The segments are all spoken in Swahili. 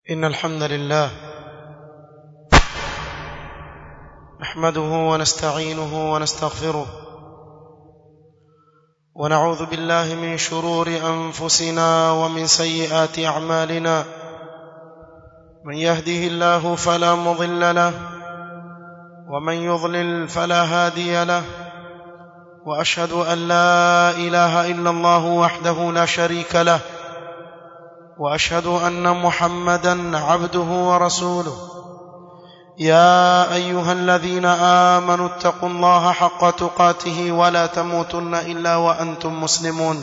إن الحمد لله نحمده ونستعينه ونستغفره ونعوذ بالله من شرور أنفسنا ومن سيئات أعمالنا من يهده الله فلا مضل له ومن يضلل فلا هادي له وأشهد أن لا إله إلا الله وحده لا شريك له واشهد ان محمدا عبده ورسوله يا ايها الذين امنوا اتقوا الله حق تقاته ولا تموتن الا وانتم مسلمون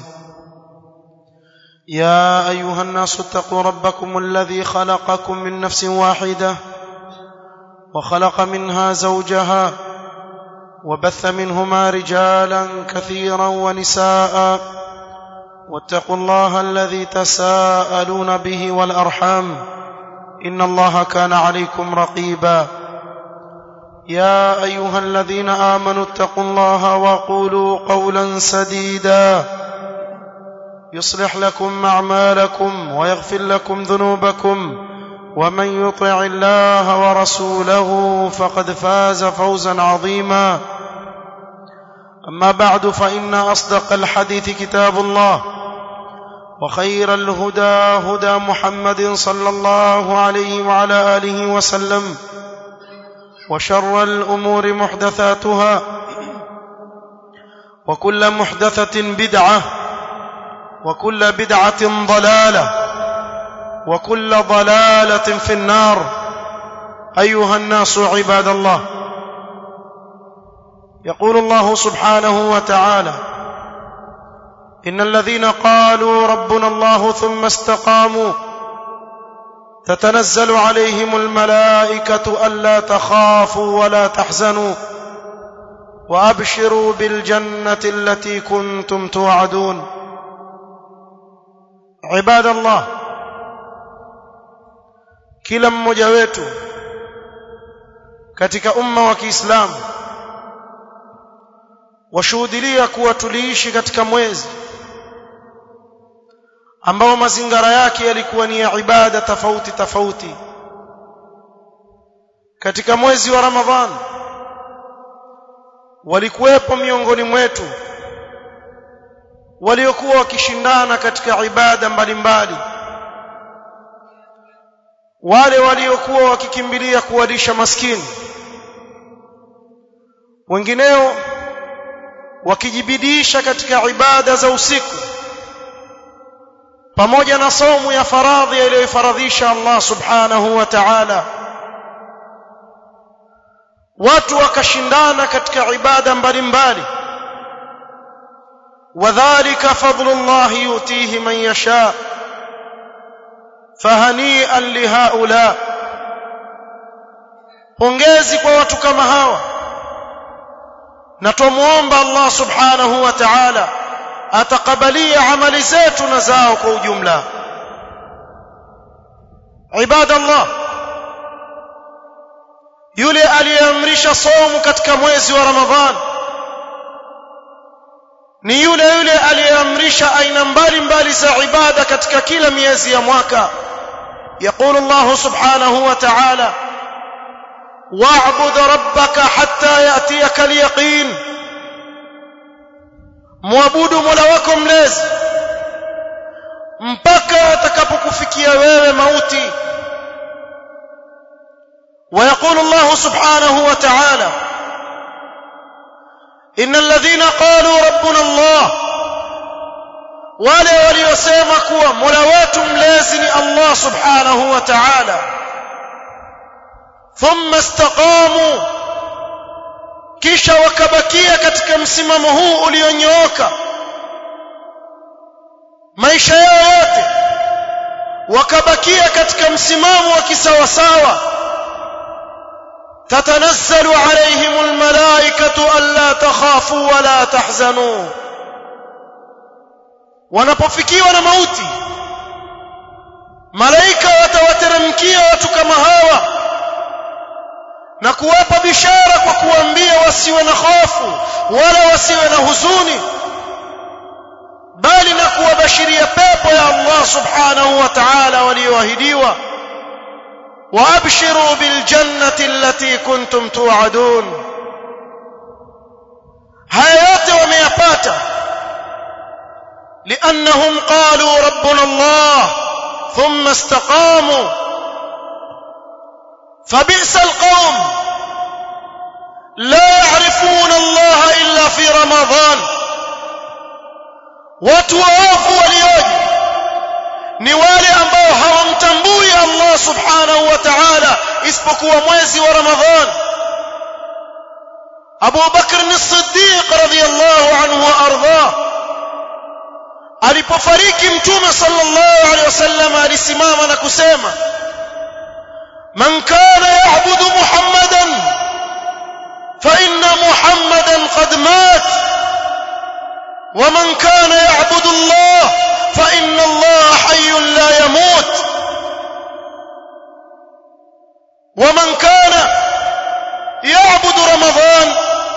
يا ايها الناس اتقوا ربكم الذي خلقكم من نفس واحده وخلق منها زوجها وبث منهما رجالا كثيرا ونساء واتقوا الله الذي تساءلون به والارحام ان الله كان عليكم رقيبا يا ايها الذين امنوا اتقوا الله وقولوا قولا سديدا يصلح لكم اعمالكم ويغفر لكم ذنوبكم ومن يطع الله ورسوله فقد فاز فوزا عظيما اما بعد فان اصدق الحديث كتاب الله وخير الهدى هدى محمد صلى الله عليه وعلى اله وسلم وشر الامور محدثاتها وكل محدثه بدعه وكل بدعه ضلاله وكل ضلاله في النار ايها الناس عباد الله يقول الله سبحانه وتعالى ان الذين قالوا ربنا الله ثم استقاموا تتنزل عليهم الملائكه الا تخافوا ولا تحزنوا وابشروا بالجنه التي كنتم توعدون عباد الله kila mmoja wetu katika umma wa Kiislamu washuhudilia kuwa tuliishi katika mwezi ambao mazingara yake yalikuwa ni ya ibada tofauti tofauti katika mwezi wa Ramadhan walikuwepo miongoni mwetu waliokuwa wakishindana katika ibada mbalimbali wale waliokuwa wakikimbilia kuwalisha maskini wengineo wakijibidisha katika ibada za usiku pamoja na saumu ya faradhi iliyofaradhisha Allah subhanahu wa ta'ala watu wakashindana katika ibada mbalimbali wadhālika fadlullah yutihi man yasha fahani'an lihaula pongezi kwa watu kama hawa na tumuomba Allah subhanahu wa ta'ala atakabalia amali zetu na zao kwa ujumla ibadallah yule aliyeamrisha somu katika mwezi wa ramadhan ni yule yule aliyeamrisha aina mbalimbali za ibada katika kila miezi ya mwaka يقول الله سبحانه وتعالى واعبد ربك حتى ياتيك اليقين muabudu mola wako mlezi mpaka atakapokufikia wewe mauti ويقول الله سبحانه وتعالى ان الذين قالوا ربنا الله wale waliosema kuwa mola wetu mlezi ni Allah subhanahu wa ta'ala thumma istaqamu kisha wakabakia katika msimamo huu ulionyooka maisha yao yote wakabakia katika msimamo wa kisawasawa tatanazzalu alayhim almalaikatu alla takhafu wala tahzanu wanapofikiwa na mauti malaika watawateremkia watu kama hawa na kuwapa bishara kwa kuambia wasiwe na hofu wala wasiwe na huzuni bali na kuwabashiria pepo ya Allah subhanahu wa ta'ala walioahidiwa وابشروا بالجنه التي كنتم توعدون haya yote wameyapata لانهم قالوا ربنا الله ثم استقاموا فبئس القوم لا يعرفون الله الا في رمضان watu waofu walioje ni wale ambao hawamtambui Allah subhanahu wa ta'ala isipokuwa mwezi wa Ramadhan Abu Bakr as-Siddiq radhiyallahu anhu wa ardhah alipofariki mtume sallallahu alaihi wasallam alisimama na kusema man kana ya'budu muhammadan fa inna muhammadan qad mat ومن كان يعبد الله فإن الله حي لا يموت ومن كان يعبد رمضان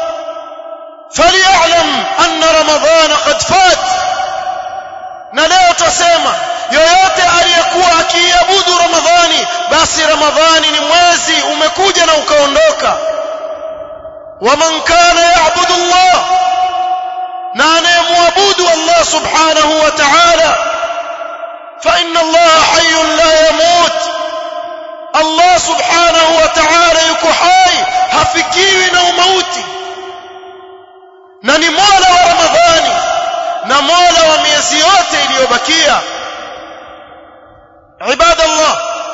فليعلم أن رمضان قد فات na leo tusema yoyote aliyekuwa akiabudu ramadhani basi ramadhani ni mwezi umekuja na ukaondoka waman kana yaabudu allah na anayemwabudu allah subhanahu wa ta'ala fa inna allah hayyun la yamut allah subhanahu wa ta'ala yuko hai hafikiwi na umauti na ni mola wa ramadhani na mola wa miezi yote iliyobakia عباد الله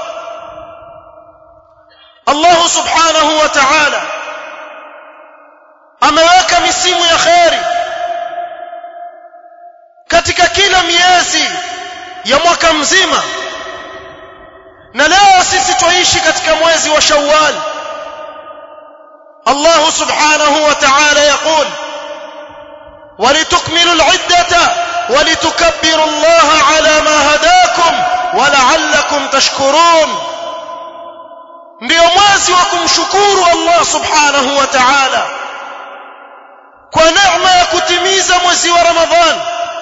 الله سبحانه وتعالى ameweka misimu ya kheri katika kila miezi ya mwaka mzima na leo sisi tuishi katika mwezi wa Shawwal Allah subhanahu wa ta'ala yaqul ولتكملوا العدة ولتكبروا الله على ما هداكم ولعلكم تشكرون ndio mwezi wa kumshukuru Allah subhanahu wa ta'ala kwa neema ya kutimiza mwezi wa Ramadhan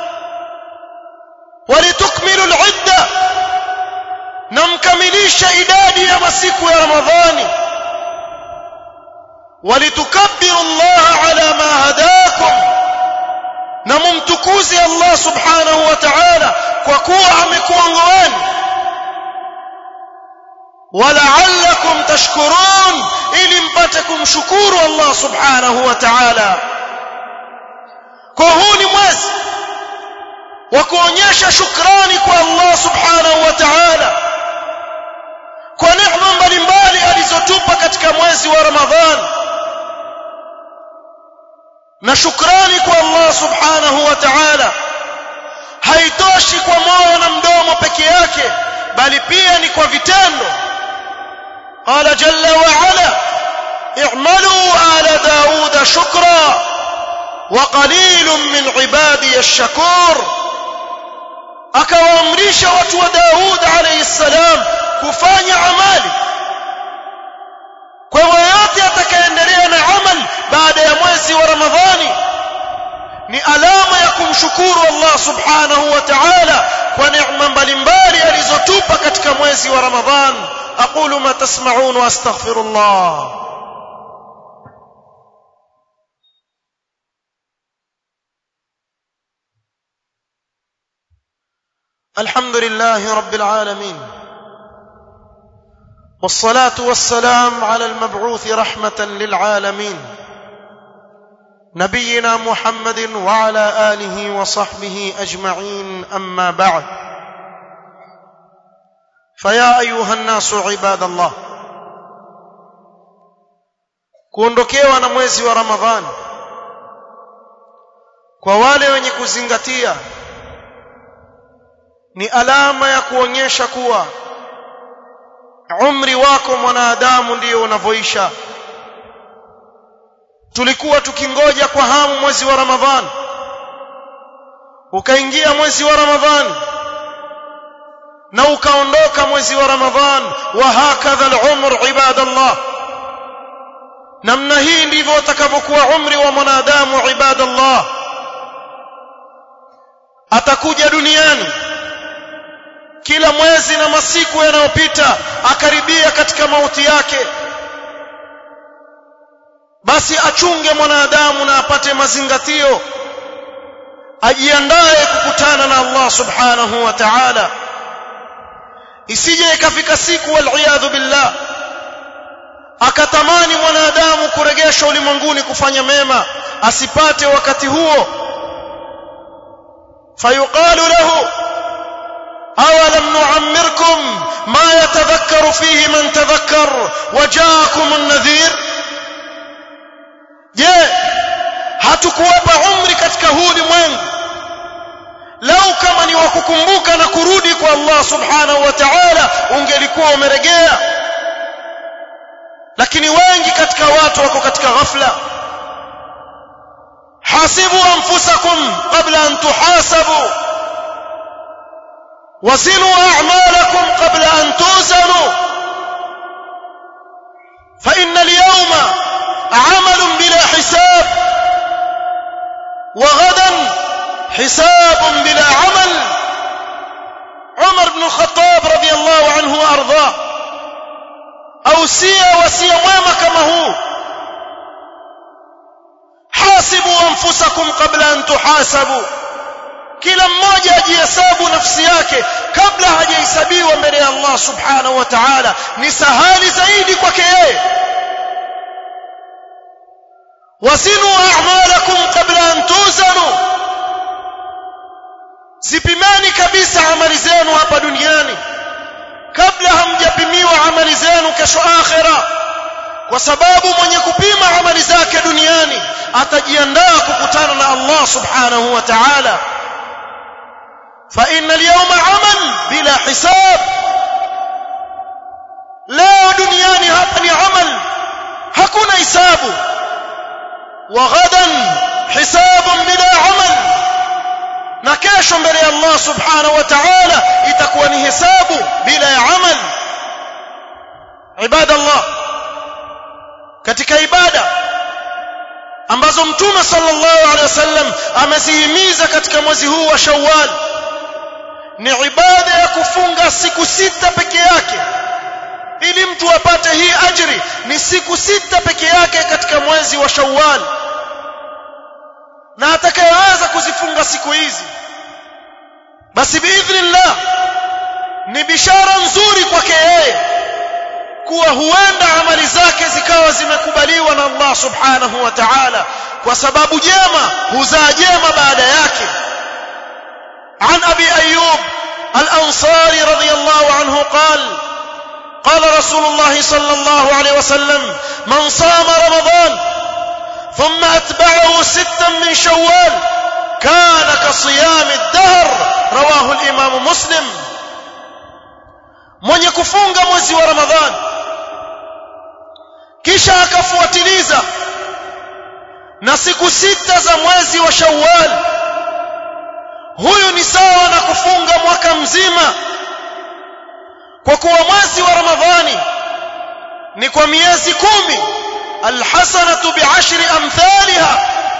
walitukmilu al-idda na mkamilisha idadi ya masiku ya Ramadhani walitukabbiru Allah ala ma hadakum na mumtukuze Allah subhanahu wa ta'ala kwa kuwa amekuongoeni wala'allakum tashkurun ili mpate kumshukuru Allah subhanahu wa ta'ala kwa huu ni mwezi wa kuonyesha shukrani kwa Allah subhanahu wa ta'ala kwa neema mbalimbali alizotupa katika mwezi wa Ramadhani na shukrani kwa Allah subhanahu wa ta'ala haitoshi kwa moyo na mdomo peke yake bali pia ni kwa vitendo qala jalla wa ala i'malu ala dauda shukra wa qalilun min ibadi ash-shakur akawaamrisha watu wa Daud alayhi salam kufanya amali kwa hivyo yote atakayeendelea na amal baada ya mwezi wa Ramadhani ni alama ya kumshukuru Allah subhanahu wa ta'ala kwa neema mbalimbali alizotupa katika mwezi wa Ramadhan aqulu ma tasma'un wa astaghfirullah الحمد لله رب العالمين والصلاه والسلام على المبعوث رحمه للعالمين نبينا محمد وعلى اله وصحبه اجمعين اما بعد فيا ايها الناس عباد الله kuondokewa na mwezi wa ramadhani kwa wale wenye kuzingatia ni alama ya kuonyesha kuwa umri wako mwanadamu ndiyo unavyoisha tulikuwa tukingoja kwa hamu mwezi wa ramadhani ukaingia mwezi wa ramadhani na ukaondoka mwezi wa ramadhani wa hakadha al-umr ibadallah namna hii ndivyo utakavyokuwa umri wa mwanadamu ibadallah atakuja duniani kila mwezi na masiku yanayopita akaribia katika mauti yake basi achunge mwanadamu na apate mazingatio ajiandae kukutana na Allah subhanahu wa ta'ala isije ikafika siku wal billah akatamani mwanadamu kuregeshwa ulimwenguni kufanya mema asipate wakati huo fayuqalu lahu awalam nu'ammirkum ma yatadhakkaru fihi man tadhakkar wajaakum an-nadhir je hatukuwapa umri katika huu ulimwengu lau kama ni wakukumbuka na kurudi kwa Allah subhanahu wa ta'ala ungelikuwa umeregea lakini wengi katika watu wako katika ghafla hasibu anfusakum qabla an tuhasabu wazinu a'malakum qabla an tuzanu fa inna al-yawma 'amalun bila hisab wa ghadan hisabun bila 'amal Umar ibn al-Khattab radiyallahu anhu wa ardhah ausia wasia mwema kama huu hasibu anfusakum qabla an tuhasabu kila mmoja ajihesabu nafsi yake kabla hajahesabiwa mbele ya Allah subhanahu wa ta'ala ni sahali zaidi kwake yeye wasinu a'malakum qabla an tuzanu zipimeni kabisa amali zenu hapa duniani kabla hamjapimiwa amali zenu kesho akhira kwa sababu mwenye kupima amali zake duniani atajiandaa kukutana na Allah subhanahu wa ta'ala fa inna al-yawma 'amal bila hisab leo duniani hapa ni amal hakuna hisabu wa ghadan hisabun bila amal na kesho mbele ya Allah subhanahu wa ta'ala itakuwa ni hesabu bila ya amal ibadallah katika ibada ambazo mtume sallallahu alaihi wasallam amezihimiza katika mwezi huu wa Shawwal ni ibada ya kufunga siku sita peke yake ili mtu apate hii ajri ni siku sita peke yake katika mwezi wa Shawwal na atakayeweza kuzifunga siku hizi basi biidhnillah ni bishara nzuri kwake yeye kuwa huenda amali zake zikawa zimekubaliwa na Allah subhanahu wa ta'ala kwa sababu jema huzaa jema baada yake عن ابي ايوب الانصاري رضي الله عنه قال قال رسول الله صلى الله عليه وسلم من صام رمضان ثم اتبعه ستا من شوال كان كصيام الدهر رواه الامام مسلم mwenye kufunga mwezi wa ramadhani kisha akafuatiliza na siku sita za mwezi wa shawwal huyu ni sawa na kufunga mwaka mzima kwa kuwa mwezi wa ramadhani ni kwa miezi kumi alhasanatu bi'ashri amthaliha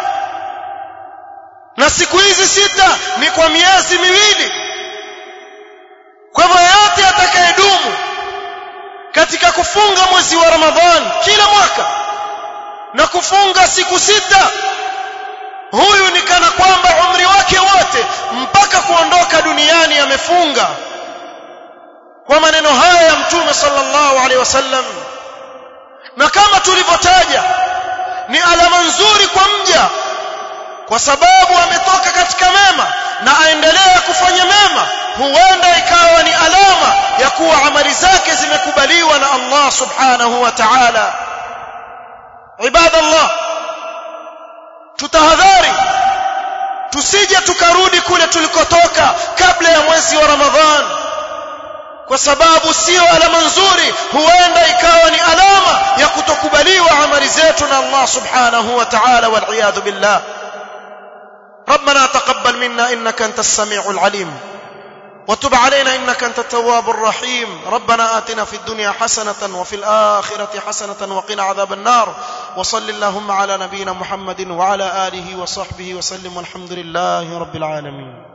na siku hizi sita ni kwa miezi miwili kwa hivyo yote atakayedumu katika kufunga mwezi wa ramadhani kila mwaka na kufunga siku sita huyu ni kana kwamba umri wake wote mpaka kuondoka duniani amefunga kwa maneno haya ya mtume sallallahu alaihi wasallam na kama tulivyotaja ni alama nzuri kwa mja kwa sababu ametoka katika mema na aendelea kufanya mema huenda ikawa ni alama ya kuwa amali zake zimekubaliwa na Allah subhanahu wa ta'ala ibadallah tutahadhari tusije tukarudi kule tulikotoka kabla ya mwezi wa ramadhan kwa sababu sio alama nzuri huenda ikawa ni alama ya kutokubaliwa amali zetu na Allah subhanahu wa ta'ala wal iyad billah ربنا تقبل منا انك انت السميع العليم وتب علينا انك انت التواب الرحيم ربنا آتنا في الدنيا حسنة وفي الآخرة حسنة وقنا عذاب النار وصل اللهم على نبينا محمد وعلى آله وصحبه وسلم والحمد لله رب العالمين